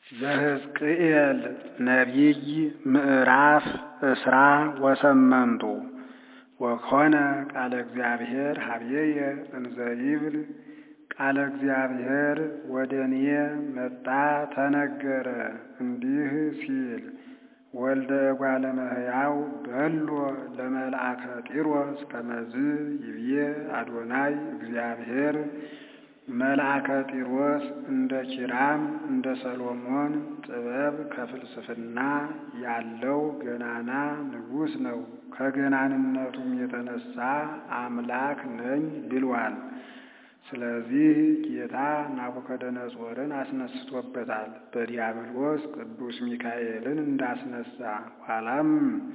ዘሕዝቅኤል ነቢይ ምዕራፍ እስራ ወሰመንቱ ወኮነ ቃለ እግዚአብሔር ኀበየ እንዘ ይብል ቃለ እግዚአብሔር ወደ እኔ መጣ ተነገረ እንዲህ ሲል ወልደ እጓለ እመሕያው በሎ ለመልአከ ጢሮስ ከመዝ ይብዬ አዶናይ እግዚአብሔር መልአከ ጢሮስ እንደ ኪራም እንደ ሰሎሞን ጥበብ ከፍልስፍና ያለው ገናና ንጉሥ ነው። ከገናንነቱም የተነሳ አምላክ ነኝ ብሏል። ስለዚህ ጌታ ናቡከደነጾርን አስነስቶበታል። በዲያብሎስ ቅዱስ ሚካኤልን እንዳስነሳ ኋላም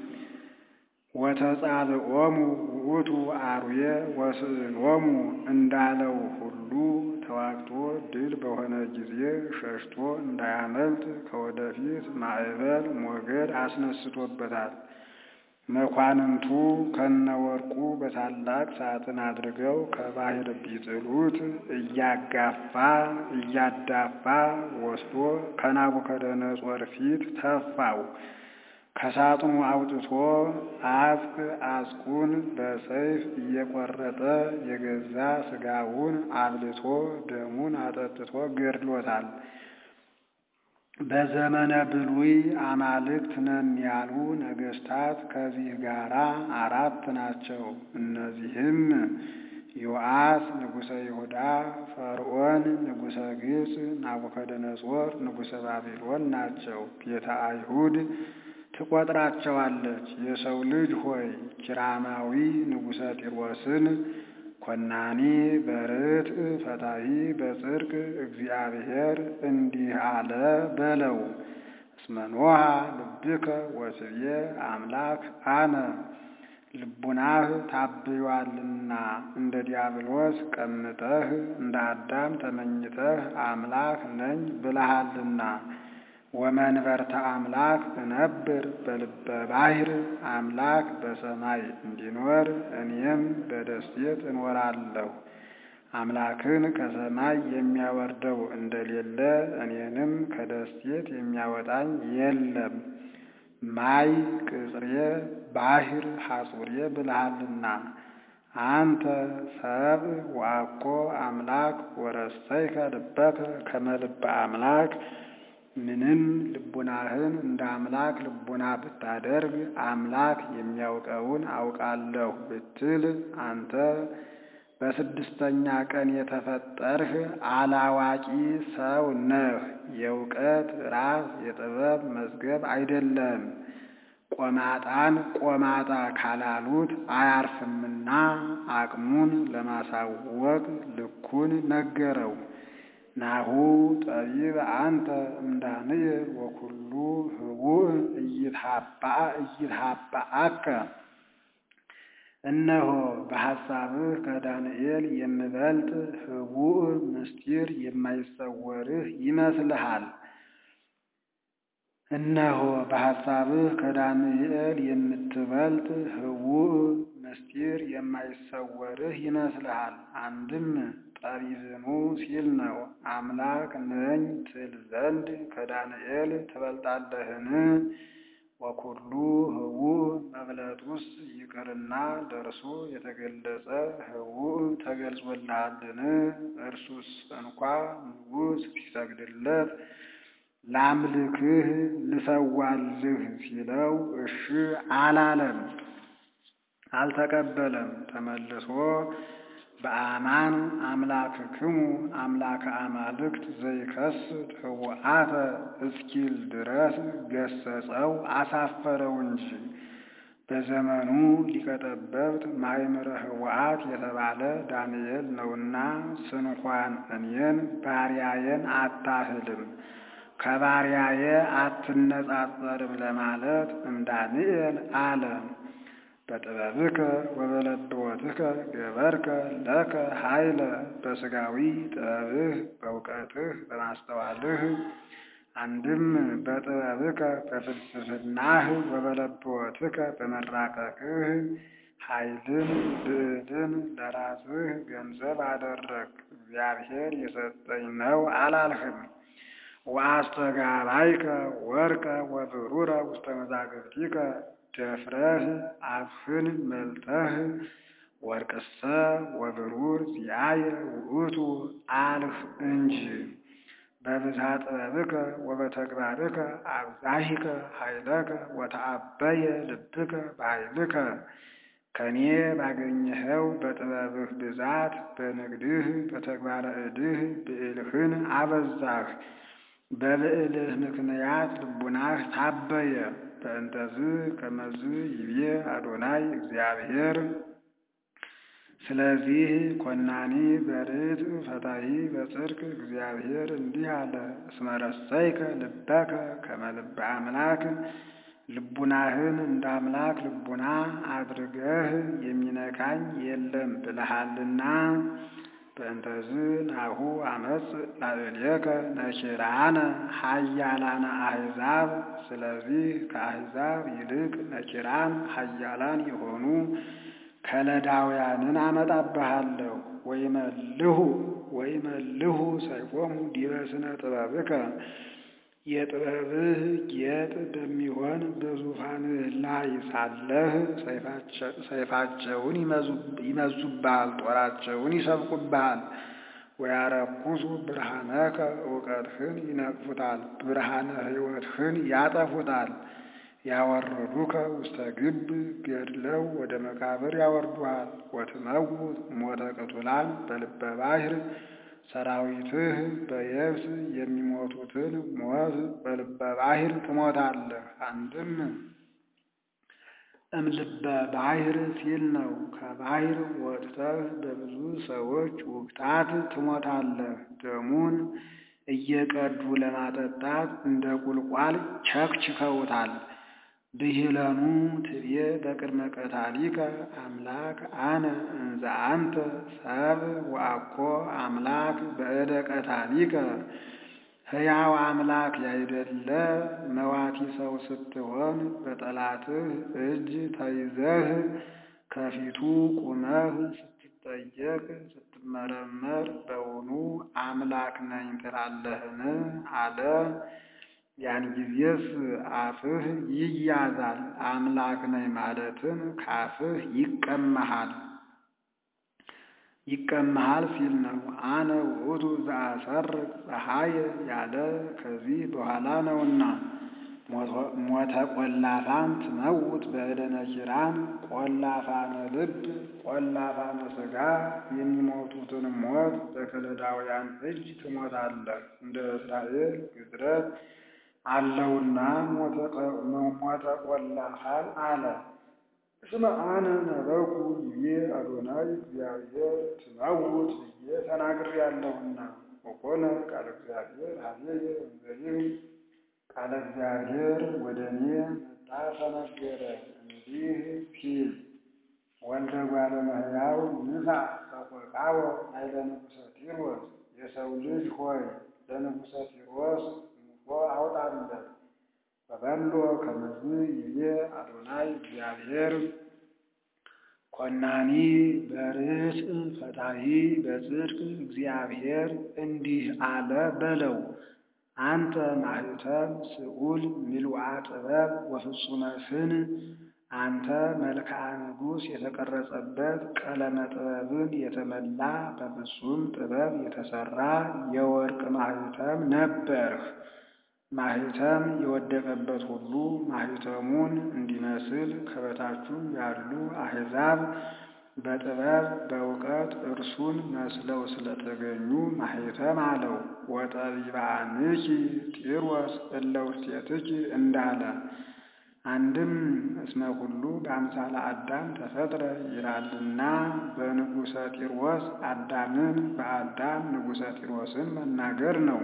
ወተጻብዖሙ ውእቱ አርዌ ወስዕሎሙ እንዳለው ሁሉ ተዋግቶ ድል በሆነ ጊዜ ሸሽቶ እንዳያመልጥ ከወደፊት ማዕበል ሞገድ አስነስቶበታል። መኳንንቱ ከነወርቁ በታላቅ ሳጥን አድርገው ከባሕር ቢጥሉት እያጋፋ እያዳፋ ወስዶ ከናቡከደነጾር ፊት ተፋው። ከሳጥኑ አውጥቶ አጽቅ አጽቁን በሰይፍ እየቆረጠ የገዛ ሥጋውን አብልቶ ደሙን አጠጥቶ ገድሎታል። በዘመነ ብሉይ አማልክት ነን ያሉ ነገሥታት ከዚህ ጋር አራት ናቸው። እነዚህም ዮአስ ንጉሠ ይሁዳ፣ ፈርዖን ንጉሠ ግብፅ፣ ናቡከደነጾር ንጉሠ ባቢሎን ናቸው። ቤተ አይሁድ ትቆጥራቸዋለች። የሰው ልጅ ሆይ ኪራማዊ ንጉሠ ጢሮስን ኮናኒ በርትዕ ፈታሒ በጽድቅ እግዚአብሔር እንዲህ አለ በለው። እስመ ኖኃ ልብከ ወስብየ አምላክ አነ ልቡናህ ታብዮአልና እንደ ዲያብሎስ ቀምጠህ እንደ አዳም ተመኝተህ አምላክ ነኝ ብለሃልና ወመንበርተ አምላክ እነብር በልበ ባሕር አምላክ በሰማይ እንዲኖር እኔም በደሴት እኖራለሁ። አምላክን ከሰማይ የሚያወርደው እንደሌለ እኔንም ከደሴት የሚያወጣኝ የለም። ማይ ቅጽሬ ባሕር ሐጹሬ ብልሃልና አንተ ሰብ ወአኮ አምላክ ወረሰይከ ልበከ ከመ ልበ አምላክ ምንም ልቡናህን እንደ አምላክ ልቡና ብታደርግ አምላክ የሚያውቀውን አውቃለሁ ብትል አንተ በስድስተኛ ቀን የተፈጠርህ አላዋቂ ሰው ነህ። የእውቀት ራስ የጥበብ መዝገብ አይደለም። ቆማጣን ቆማጣ ካላሉት አያርፍምና አቅሙን ለማሳወቅ ልኩን ነገረው። ናሁ ጠቢብ አንተ እምዳንኤል ወኩሉ ህቡእ እይትሃባአከ እነሆ በሐሳብህ ከዳንኤል የምበልጥ ህቡእ ምስጢር የማይሰወርህ ይመስልሃል። እነሆ በሐሳብህ ከዳንኤል የምትበልጥ ህቡእ ምስጢር የማይሰወርህ ይመስልሃል። አንድም ጠቢብኑ ሲል ነው። አምላክ ነኝ ትል ዘንድ ከዳንኤል ትበልጣለህን? ወኩሉ ህቡእ መብለጡስ ይቅርና ደርሶ የተገለጸ ህቡእ ተገልጾልሃልን? እርሱስ እንኳ ንጉሥ ሲሰግድለት ላምልክህ ልሰዋልህ ሲለው እሺ አላለም፣ አልተቀበለም። ተመልሶ በአማን አምላክክሙ አምላከ አማልክት ዘይከስት ህቡአተ እስኪል ድረስ ገሰጸው፣ አሳፈረው እንጂ። በዘመኑ ሊቀጠበብት ማእምረ ህቡአት የተባለ ዳንኤል ነውና ስንኳን እኔን ባሪያዬን አታህልም ከባሪያዬ አትነጻጸርም ለማለት እምዳንኤል አለ። በጥበብከ ወበለብወትከ ገበርከ ለከ ኃይለ በሥጋዊ ጥበብህ በእውቀትህ በማስተዋልህ አንድም በጥበብከ በፍልስፍናህ ወበለብወትከ በመራቀቅህ ኃይልን ብዕልን ለራስህ ገንዘብ አደረግ። እግዚአብሔር የሰጠኝ ነው አላልህም። ወአስተጋባይከ ወርቀ ወብሩረ ውስተ መዛግብቲከ ደፍረህ አፍህን መልተህ ወርቅሰ ወብሩር ዚአየ ውእቱ አልህ እንጂ በብዝሃ ጥበብከ ወበተግባርከ አብዛሂከ ኃይለከ ወተአበየ ልብከ በኃይልከ ከኔ ባገኘኸው በጥበብህ ብዛት በንግድህ በተግባረ እድህ ብዕልህን አበዛህ። በብዕልህ ምክንያት ልቡናህ ታበየ። በእንተዝ ከመዝ ይቤ አዶናይ እግዚአብሔር ስለዚህ ኮናኒ በርትዕ ፈታሒ በጽድቅ እግዚአብሔር እንዲህ አለ። እስመ ረሰይከ ልበከ ከመ ልበ አምላክ ልቡናህን እንደ አምላክ ልቡና አድርገህ የሚነካኝ የለም ብለሃልና። በእንተዝ ናሁ አመፅ ላዕሌከ ነኪራነ ኃያላነ አሕዛብ። ስለዚህ ከአሕዛብ ይልቅ ነኪራን ኃያላን የሆኑ ከለዳውያንን አመጣብሃለሁ። ወይመልሁ ወይመልሁ ሰይፎሙ ዲበ ስነ ጥበብከ የጥበብህ ጌጥ በሚሆን በዙፋንህ ላይ ሳለህ ሰይፋቸውን ይመዙብሃል፣ ጦራቸውን ይሰብቁብሃል። ወያረኩሱ ብርሃነከ እውቀትህን ይነቅፉታል፣ ብርሃነ ሕይወትህን ያጠፉታል። ያወረዱከ ውስተ ግብ ገድለው ወደ መቃብር ያወርዱሃል። ወትመውት ሞተ ቅቱላን በልበ ባሕር ሰራዊትህ በየብስ የሚሞቱትን ሞት በልበ ባሕር ትሞታለህ። አንድም እምልበ ባሕር ሲል ነው። ከባሕር ወጥተህ በብዙ ሰዎች ውግታት ትሞታለህ። ደሙን እየቀዱ ለማጠጣት እንደ ቁልቋል ቸክችከውታል። ብሂለኑ ትቤ በቅድመ ቀታሊከ አምላክ አነ እንዘ አንተ ሰብ ወአኮ አምላክ በእደ ቀታሊከ ሕያው አምላክ ያይደለ መዋቲ ሰው ስትሆን በጠላትህ እጅ ተይዘህ ከፊቱ ቁመህ ስትጠየቅ ስትመረመር በውኑ አምላክ ነኝ ትላለህን? አለ። ያን ጊዜስ አፍህ ይያዛል። አምላክ ነኝ ማለትን ካፍህ ይቀመሃል ይቀመሃል ሲል ነው። አነ ውእቱ ዘአሰርቅ ፀሐየ ያለ ከዚህ በኋላ ነውና። ሞተ ቆላፋን ትመውት በእደ ነኪራን ቆላፋነ ልብ ቆላፋነ ሥጋ የሚሞቱትን ሞት በከለዳውያን እጅ ትሞታለህ። እንደ እስራኤል ግዝረት አለውና ሞተ ቆላፋን አለ። እስመ አነ ነበርኩ ይቤ አዶናይ እግዚአብሔር ትመውት ብዬ ተናግሬአለሁና። ወኮነ ቃለ እግዚአብሔር ኀቤየ እንዘይብ ቃለ እግዚአብሔር ወደ እኔ መጣ ተነገረ እንዲህ ሲል ወልደ እጓለ እመሕያው ንሣእ ሰቆቃወ ኃይለ ንጉሠ ጢሮስ የሰው ልጅ ሆይ ለንጉሠ ጢሮስ ሙሾ አውጣለት። በበሎ ከመዝ ይቤ አዶናይ እግዚአብሔር ኮናኒ በርትዕ ፈታሒ በጽድቅ እግዚአብሔር እንዲህ አለ በለው። አንተ ማኅተም ስዑል ምልውዐ ጥበብ ወፍጹመ ስን አንተ መልክዓ ንጉሥ የተቀረጸበት ቀለመ ጥበብን የተመላ በፍጹም ጥበብ የተሠራ የወርቅ ማኅተም ነበርህ። ማኅተም የወደቀበት ሁሉ ማኅተሙን እንዲመስል ከበታቹም ያሉ አሕዛብ በጥበብ በእውቀት እርሱን መስለው ስለተገኙ ማኅተም አለው። ወጠቢባንኪ ጢሮስ እለ ውስቴትኪ እንዳለ አንድም እስመ ሁሉ በአምሳለ አዳም ተፈጥረ ይላልና በንጉሠ ጢሮስ አዳምን በአዳም ንጉሠ ጢሮስን መናገር ነው።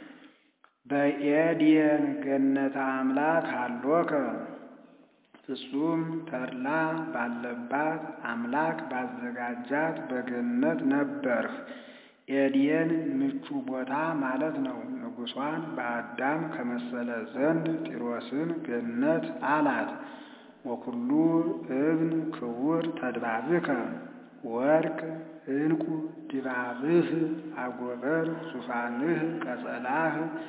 በኤድየን ገነተ አምላክ አሎከ ፍጹም ተድላ ባለባት አምላክ ባዘጋጃት በገነት ነበርህ። ኤድየን ምቹ ቦታ ማለት ነው። ንጉሷን በአዳም ከመሰለ ዘንድ ጢሮስን ገነት አላት። ወኩሉ እብን ክቡር ተድባብከ ወርቅ ዕንቁ ድባብህ አጎበር ዙፋንህ ቀጸላህ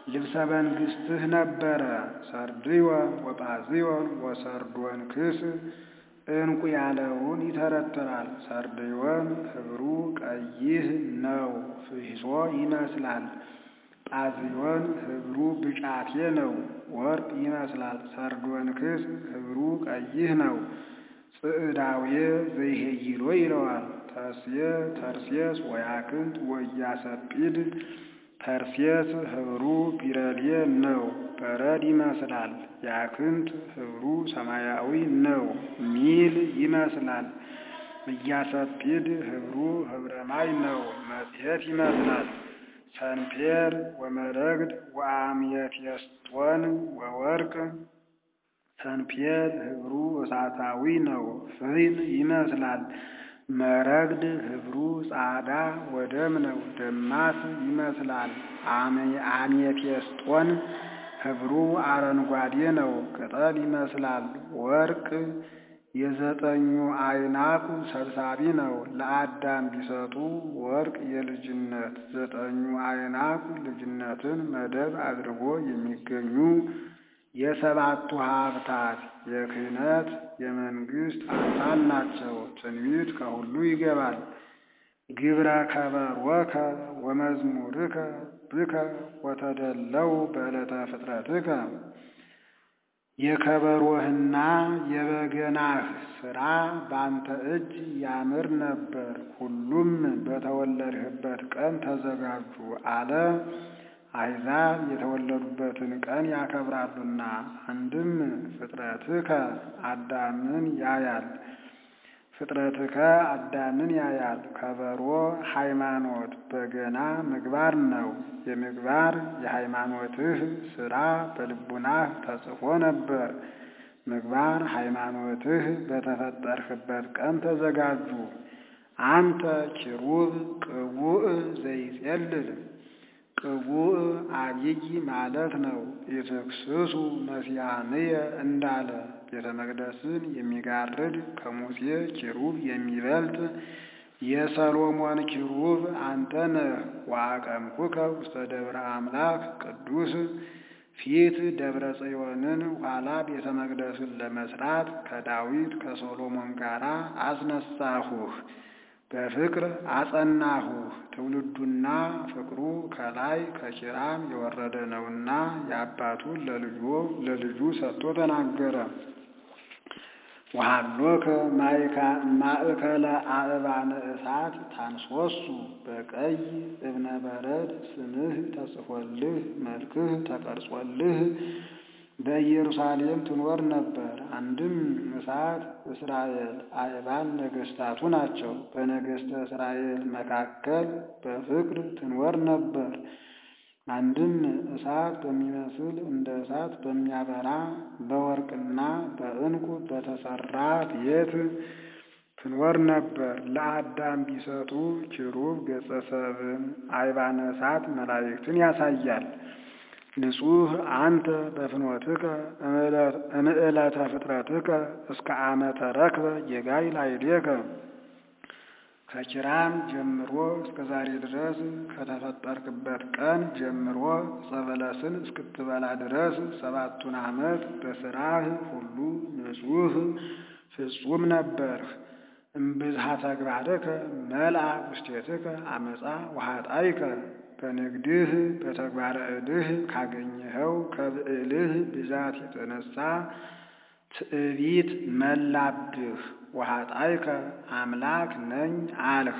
ልብሰ መንግሥትህ ነበረ። ሰርድዮን ወጳዝዮን ወሰርዶን ክስ ዕንቁ ያለውን ይተረትራል። ሰርድዮን ኅብሩ ቀይህ ነው፣ ፍሕሶ ይመስላል። ጳዝዮን ኅብሩ ብጫቴ ነው፣ ወርቅ ይመስላል። ሰርዶን ክስ ኅብሩ ቀይህ ነው፣ ጽዕዳዌ ዘይሄይሎ ይለዋል። ተርሴ ተርሴስ ወያክንት ወኢያሰጲድ ተርሴስ ኅብሩ ቢረሌ ነው፣ በረድ ይመስላል። ያክንት ኅብሩ ሰማያዊ ነው፣ ሚል ይመስላል። ኢያሰጲድ ኅብሩ ኅብረ ማይ ነው፣ መጽሔት ይመስላል። ሰንፔር ወመረግድ ወአምየቴስጦን ወወርቅ ሰንፔር ኅብሩ እሳታዊ ነው፣ ፍሕም ይመስላል። መረግድ ኅብሩ ጻዕዳ ወደም ነው፣ ደማስ ይመስላል። አሜቴስጦን ኅብሩ አረንጓዴ ነው፣ ቅጠል ይመስላል። ወርቅ የዘጠኙ አይናቁ ሰብሳቢ ነው። ለአዳም ቢሰጡ ወርቅ የልጅነት ዘጠኙ አይናቁ ልጅነትን መደብ አድርጎ የሚገኙ የሰባቱ ሀብታት የክህነት የመንግሥት አምሳል ናቸው። ትንቢት ከሁሉ ይገባል። ግብረ ከበሮከ ወመዝሙርከ ብከ ወተደለው በዕለተ ፍጥረትከ የከበሮህና የበገናህ ሥራ ባንተ እጅ ያምር ነበር፣ ሁሉም በተወለድህበት ቀን ተዘጋጁ አለ። አሕዛብ የተወለዱበትን ቀን ያከብራሉና። አንድም ፍጥረትከ አዳምን ያያል ፍጥረትከ አዳምን ያያል። ከበሮ ሃይማኖት፣ በገና ምግባር ነው። የምግባር የሃይማኖትህ ሥራ በልቡናህ ተጽፎ ነበር። ምግባር ሃይማኖትህ በተፈጠርህበት ቀን ተዘጋጁ። አንተ ኪሩብ ቅቡእ ዘይጼልል ቅቡእ አብይ ማለት ነው። ኢትክስሱ መስያንየ እንዳለ ቤተ መቅደስን የሚጋርድ ከሙሴ ኪሩብ የሚበልጥ የሰሎሞን ኪሩብ አንተ ነህ። ወአቀምኩከ ውስተ ደብረ አምላክ ቅዱስ ፊት ደብረ ጽዮንን ኋላ ቤተ መቅደስን ለመስራት ከዳዊት ከሶሎሞን ጋር አስነሳሁህ። በፍቅር አጸናሁህ። ትውልዱና ፍቅሩ ከላይ ከኪራም የወረደ ነውና የአባቱን ለልጁ ለልጁ ሰጥቶ ተናገረ። ወሃሎከ ማእከለ አእባነ እሳት ታንሶሱ በቀይ እብነ በረድ ስምህ ተጽፎልህ መልክህ ተቀርጾልህ በኢየሩሳሌም ትኖር ነበር። አንድም እሳት እስራኤል አይባን ነገሥታቱ ናቸው። በነገሥተ እስራኤል መካከል በፍቅር ትኖር ነበር። አንድም እሳት በሚመስል እንደ እሳት በሚያበራ በወርቅና በዕንቁ በተሰራ ቤት ትኖር ነበር። ለአዳም ቢሰጡ ኪሩብ ገጸ ሰብን አይባነ እሳት መላእክትን ያሳያል። ንጹሕ አንተ በፍኖትከ እምዕለተ ፍጥረትከ እስከ ዓመተ ረክበ የጋይ ላዕሌከ ከኪራም ጀምሮ እስከ ዛሬ ድረስ ከተፈጠርክበት ቀን ጀምሮ ዕፀ በለስን እስክትበላ ድረስ ሰባቱን ዓመት በሥራህ ሁሉ ንጹሕ ፍጹም ነበርህ። እምብዝሃ ተግባርከ መልአ ውስቴትከ አመፃ ወኃጣይከ በንግድህ በተግባረ ዕድህ ካገኘኸው ከብዕልህ ብዛት የተነሳ ትዕቢት መላብህ። ወኃጣይከ አምላክ ነኝ አልህ።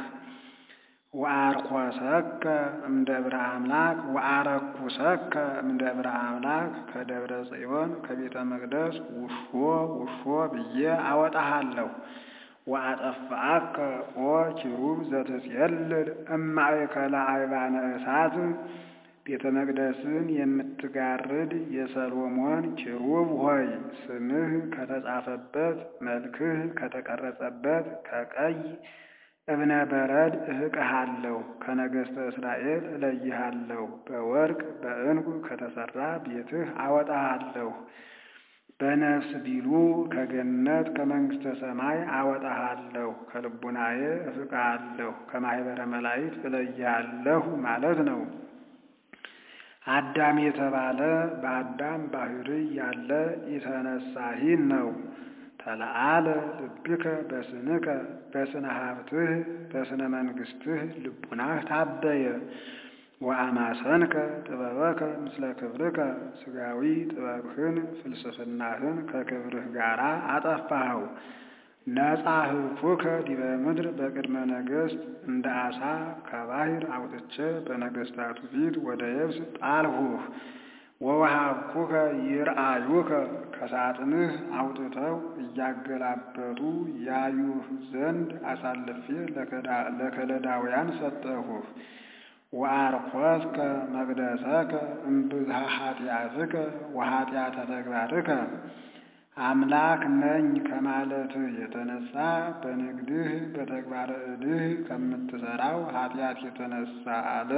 ወአርኮሰከ እምደብረ አምላክ ወአረኩሰከ እምደብረ አምላክ ከደብረ ጽዮን ከቤተ መቅደስ ውሾ ውሾ ብዬ አወጣሃለሁ። ወአጠፋአከ ኦ ኪሩብ ዘትጼልል እማእከለ አይባነ እሳት ቤተ መቅደስን የምትጋርድ የሰሎሞን ኪሩብ ሆይ ስምህ ከተጻፈበት መልክህ ከተቀረጸበት ከቀይ እብነ በረድ እህቅሃለሁ። ከነገሥተ እስራኤል እለይሃለሁ። በወርቅ በዕንቁ ከተሠራ ቤትህ አወጣሃለሁ። በነፍስ ቢሉ ከገነት ከመንግሥተ ሰማይ አወጣሃለሁ። ከልቡናዬ እፍቅሃለሁ። ከማኅበረ መላእክት እለይሃለሁ ማለት ነው። አዳም የተባለ በአዳም ባሕርይ ያለ ኢተነሳሂ ነው። ተለአለ ልብከ በስንከ በስነ ሀብትህ በስነ መንግሥትህ ልቡናህ ታበየ ወአማሰንከ ጥበበከ ምስለ ክብርከ ሥጋዊ ጥበብህን ፍልስፍናህን ከክብርህ ጋር አጠፋኸው። ነጻህኩከ ዲበ ምድር በቅድመ ነገሥት እንደ ዓሣ ከባሕር አውጥቼ በነገሥታቱ ፊት ወደ የብስ ጣልሁህ። ወወሃብኩከ ይርአዩከ ከሳጥንህ አውጥተው እያገላበጡ ያዩህ ዘንድ አሳልፌ ለከለዳውያን ሰጠሁህ። ወአርኮስከ መቅደሰከ እምብዝሃ ኃጢአትከ ወኃጢአተ ተግባርከ አምላክ ነኝ ከማለትህ የተነሳ በንግድህ በተግባረ እድህ ከምትሠራው ኃጢአት የተነሳ አለ።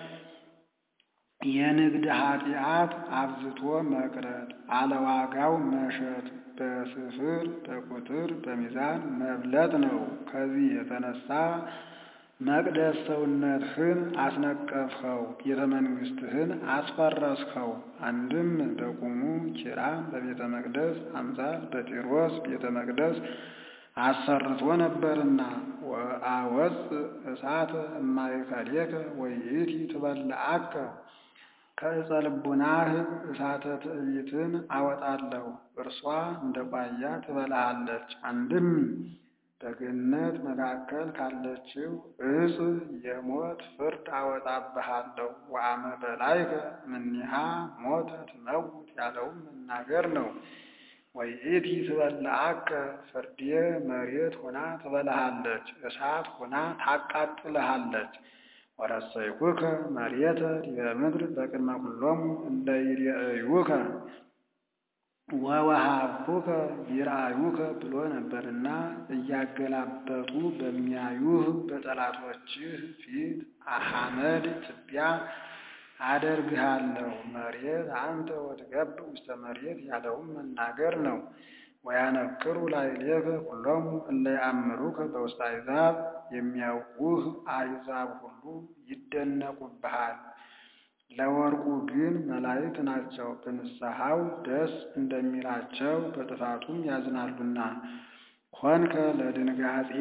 የንግድ ኃጢአት አብዝቶ መቅረጥ፣ አለዋጋው መሸጥ፣ በስፍር በቁጥር በሚዛን መብለጥ ነው። ከዚህ የተነሳ መቅደስ ሰውነትህን አስነቀፍኸው፣ ቤተ መንግሥትህን አስፈረስኸው። አንድም በቁሙ ኪራም በቤተ መቅደስ አምሳል በጢሮስ ቤተ መቅደስ አሰርቶ ነበርና ወአወፅ እሳተ እማእከሌከ ወይእቲ ትበልዐከ ከዕፀ ልቡናህ እሳተ ትዕቢትን አወጣለሁ፣ እርሷ እንደ ቋያ ትበላሃለች። አንድም በገነት መካከል ካለችው ዕፅ የሞት ፍርድ አወጣብሃለሁ። ወአመ በላይከ እምኔሃ ሞተ ትመውት ያለውም መናገር ነው። ወይእቲ ትበልዐከ ፍርዴ መሬት ሆና ትበላሃለች፣ እሳት ሆና ታቃጥልሃለች። ወረሰይኩከ መሬተ ዲበ ምድር በቅድመ ኩሎሙ እለ ይሬእዩከ ወወሃብኩከ ይርአዩከ ብሎ ነበርና እያገላበጡ በሚያዩህ በጠላቶችህ ፊት አሐመድ ትቢያ አደርግሃለሁ። መሬት አንተ ወትገብ ውስተ መሬት ያለውም መናገር ነው። ወያነክሩ ላዕሌከ ኩሎሙ እለ ይአምሩከ በውስተ አሕዛብ የሚያውቁህ አሕዛብ ሁሉ ይደነቁብሃል። ለወርቁ ግን መላእክት ናቸው፣ በንስሐው ደስ እንደሚላቸው በጥፋቱም ያዝናሉና። ኮንከ ለድንጋጼ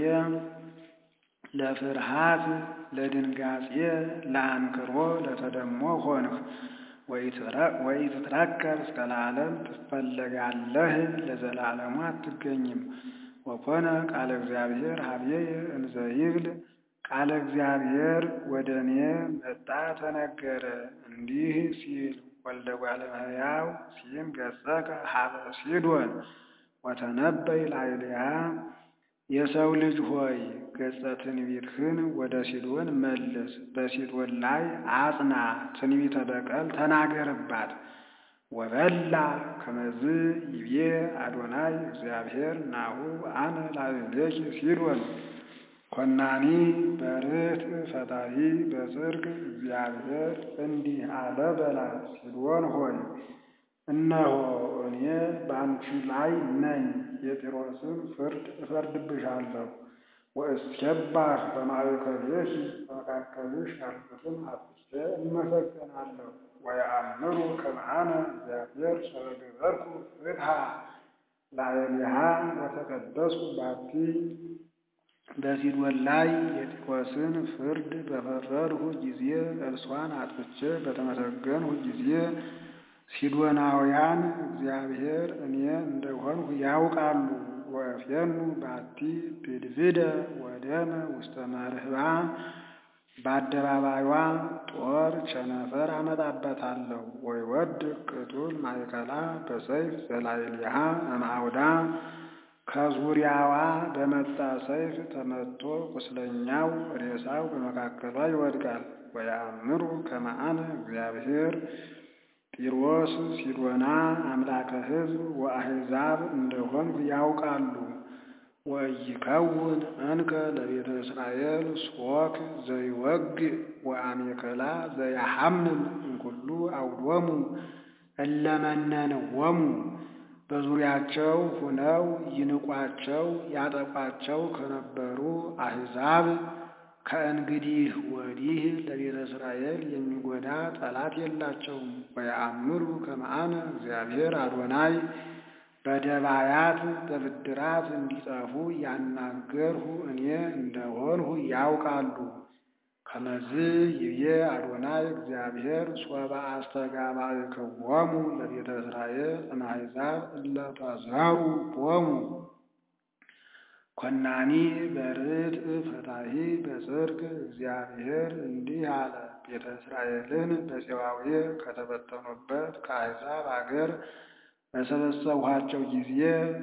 ለፍርሃት ለድንጋጼ ለአንክሮ ለተደሞ ሆንህ። ወኢትትረከብ እስከ ለዓለም ትፈለጋለህ፣ ለዘላለሙ አትገኝም። ወኮነ ቃለ እግዚአብሔር ሀቤየ እንዘ ይብል ቃለ እግዚአብሔር ወደ እኔ መጣ ተነገረ እንዲህ ሲል ወልደ እጓለ እመሕያው ሲም ገጸከ ሀበ ሲዶን ወተነበይ ላዕሌሃ የሰው ልጅ ሆይ ገጸ ትንቢትህን ወደ ሲዶን መልስ፣ በሲዶን ላይ አጽና፣ ትንቢተ በቀል ተናገርባት። ወበላ ከመዝ ይቤ አዶናይ እግዚአብሔር ናሁ አነ ላዕሌኪ ሲዶን ኮናኒ በርትዕ ፈታሒ በጽድቅ እግዚአብሔር እንዲህ አለ በላት፣ ሲዶን ሆይ እነሆ እኔ በአንቺ ላይ ነኝ፣ የጢሮስን ፍርድ እፈርድብሻለሁ። ወእስኬባህ በማእከሌኪ በመካከልሽ ያሉትን አጥፍቼ እመሰገናለሁ። ወየአምሩ ከመ አነ እግዚአብሔር ሰበገበርኩ ፍትሐ ላዕሌሃ ወተቀደስኩ ባቲ በሲዶን ላይ የጢሮስን ፍርድ በፈረድሁ ጊዜ እርሷን አጥፍቼ በተመሰገንሁ ጊዜ ሲዶናውያን እግዚአብሔር እኔ እንደሆንሁ ያውቃሉ። ወእፌኑ ባቲ ብድብደ ወደመ ውስተ መርህባ በአደባባይዋ ጦር ቸነፈር አመጣበታለሁ። ወይወድቅ ቅቱል ማእከላ በሰይፍ ዘላዕሌሃ እምአውዳ ከዙሪያዋ በመጣ ሰይፍ ተመትቶ ቁስለኛው ሬሳው በመካከሏ ይወድቃል። ወየአምሩ ከመ አነ እግዚአብሔር ጢሮስ ሲዶና አምላከ ሕዝብ ወአሕዛብ እንደሆንሁ ያውቃሉ። ወኢይከውን እንከ ለቤተ እስራኤል ሶክ ዘይወግእ ወአሜከላ ዘያሐምም እምኩሉ አውዶሙ እለ መነንዎሙ በዙሪያቸው ሁነው ይንቋቸው ያጠቋቸው ከነበሩ አሕዛብ ከእንግዲህ ወዲህ ለቤተ እስራኤል የሚጎዳ ጠላት የላቸውም። ወየአምሩ ከመ አነ እግዚአብሔር አዶናይ በደባያት በብድራት እንዲጠፉ ያናገርሁ እኔ እንደሆንሁ ያውቃሉ። ከመዝ ይብዬ አዶናይ እግዚአብሔር ሶበ አስተጋባእክዎሙ ለቤተ እስራኤል እምአሕዛብ እለ ተዘሩ ቦሙ ኮናኒ በርትዕ ፈታሒ በጽድቅ እግዚአብሔር እንዲህ አለ። ቤተ እስራኤልን በፄዋዌ ከተበተኑበት ከአሕዛብ አገር በሰበሰብኋቸው ጊዜ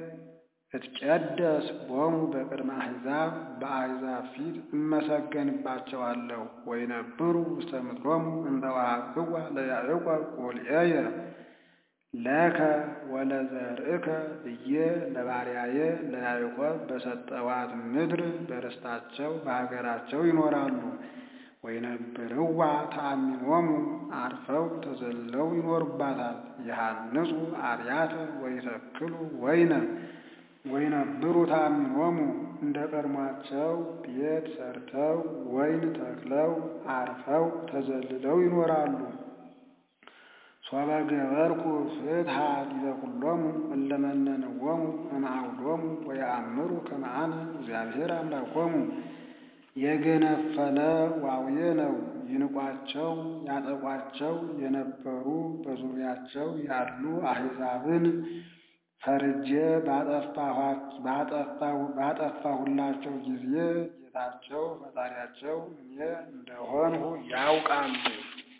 እትቀደስ ቦሙ በቅድመ አሕዛብ በአሕዛብ ፊት እመሰገንባቸዋለሁ። ወይነብሩ ውስተ ምድሮሙ እንተ ወሀብክዋ ለያዕቆብ ቁልኤየ ለከ ወለዘርእከ ብዬ ለባሪያዬ ለያዕቆብ በሰጠዋት ምድር በርስታቸው በሀገራቸው ይኖራሉ። ወይነብርዋ ተአሚኖሙ አርፈው ተዘልለው ይኖሩባታል። የሐንጹ አብያተ ወይተክሉ ወይነ ወይነብሩ ተአሚኖሙ እንደ ቀድሟቸው ቤት ሰርተው ወይን ተክለው አርፈው ተዘልለው ይኖራሉ። ሶበ ገበርኩ ፍትሐ ዲበ ኩሎሙ እለ መነንዎሙ እምአውዶሙ ወየአምሩ ከመ አነ እግዚአብሔር አምላኮሙ የገነፈለ ዋውዬ ነው። ይንቋቸው ያጠቋቸው የነበሩ በዙሪያቸው ያሉ አሕዛብን ፈርጄ ባጠፋሁላቸው ጊዜ ጌታቸው ፈጣሪያቸው እኔ እንደሆንሁ ያውቃሉ።